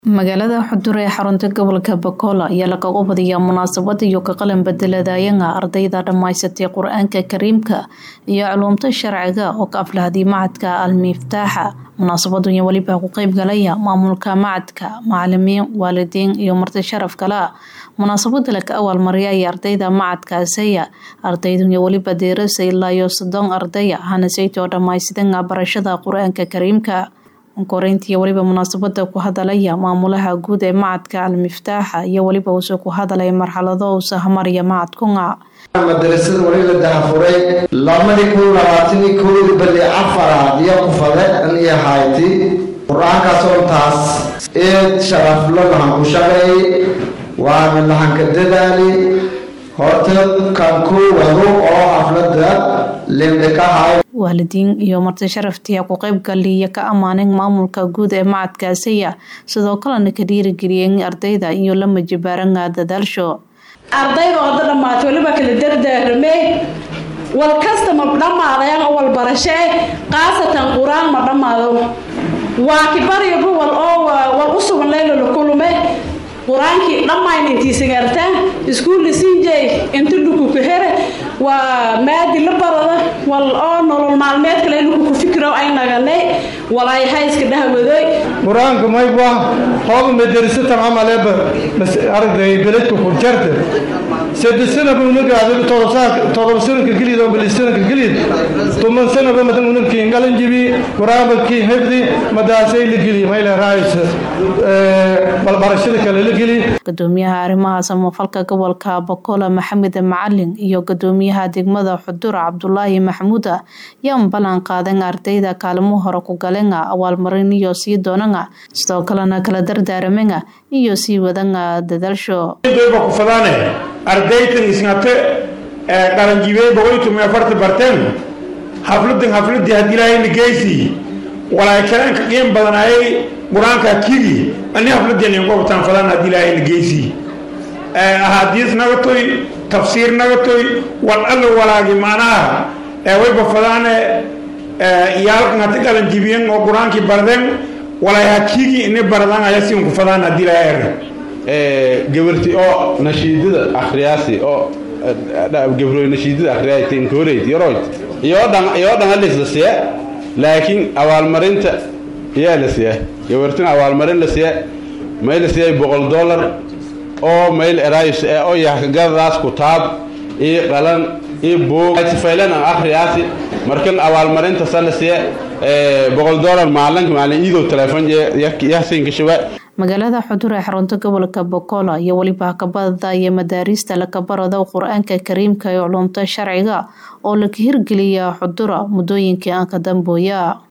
magaalada xudur ee xarunta gobolka bakola ayaa lagaga badiyaa munaasabad iyo ka qalin bedeladayanga ardayda dhammaysatay qur-aanka kariimka iyo culuumta sharciga oo ka aflahday macadka almiftaaxa munaasabadun weliba ku qeyb galaya maamulka macadka macalimiin waalidiin iyo marti sharaf kale ah munaasabada laka awaalmariyay ardayda macadka asaya ardaydun weliba deerasa ilaa iyo soddon ardaya hanasaytoo dhammaystidan barashada qur-aanka kariimka koreyntii weliba munaasabada ku hadalaya maamulaha guud ee macadka almiftaaxa iyo weliba uuse ku hadalay marxalado uu sahmaraya macadkunga madarasada wali la dahafuray labadii kun labaatanii kowdii bali afaraad iyo kufade aniyo hayti qur-aankaas oo taas eed sharaflo lahan ku shaqeey waana lahanka dadaali horta kan ku wado oo xaflada lindhikahay waalidiin iyo marti sharaftiya ku qeyb galiya ka ammaanin maamulka guud ee macadka asaya sidoo kalena ka dhiirigeliyeen ardayda iyo la majibaaranga dadaalsho ardayda ooda dhammaatay weliba kala dardaaramey wal kasta ma dhammaadayan oo wal barashee khaasatan qur-aan ma dhammaado waa kibaryabu wal oo wal u sugan leylala kulume qur-aankii dhammayn intiisagartaan iskuulli sinjay inta dhukuka here waa maadi la barada wal oo nolol maalmeed kale luku ku fikiro ay naganay walay hayska dhahwadoy qur-aanka mayba hooba madarasatan camaleba aragday beledka ku jarta saddex sanaba unagaada todoba sanadka gelid oo bali sanadka gelid toban sanaba madan unagkii ngalan jibi qur-aanba kii hifdi madaasay la geli mayla raaysa balbarashada kale la geli gudoomiyaha arrimaha samafalka gobolka bakola maxamed macalin iyo gudoomiyaha degmada xudur cabdulaahi maxamuuda yaan ballan qaadan ardayda kaalmo hore ku galenga awaalmarin iyo sii doonanga sidoo kalena kala dardaaramenga iyo sii wadanga dadaalsho kufadaane ardaytan isngate qaranjibey boqolkiiba afarta barteen xafladan xafladii haddii ilaahayna geysi walaay kalaanka qiim badanaayay qur-aanka kigi ani xafladeen inqobtaan fadaan haddii ilaahayna geysi ahadiis nagatoy tafsiir nagatoy wal alla walaagi macnaha wayba fadaane iyaalkan hati qalanjibiyen oo qur-aankii bardeen walaay hakigi ini bardaan ayasiinku fadaan haddii ilaahay gabarti oo nashiidada akhriyaasi oo gabroy nashiidada akhriyaayta inkoreyd yaroyd iyoo dhan iyoo dhan halis la siya laakiin abaalmarinta iyaa la siya gabartina abaalmarin la siya may la siyay boqol dollar oo mayl erays oo yahkagadaas kutaab iyo qalan iyo buug faylan aan akhriyaasi markan abaalmarinta sa la siya boqol dollar maalinka maalin iidow telefoon yahsinka shaba magaalada xudur ee xarunta gobolka bokola iyo weliba kabada iyo madaariista lakabarado qur-aanka kariimka ee culumta sharciga oo laka hirgeliya xudura muddooyinkii aan ka dambooya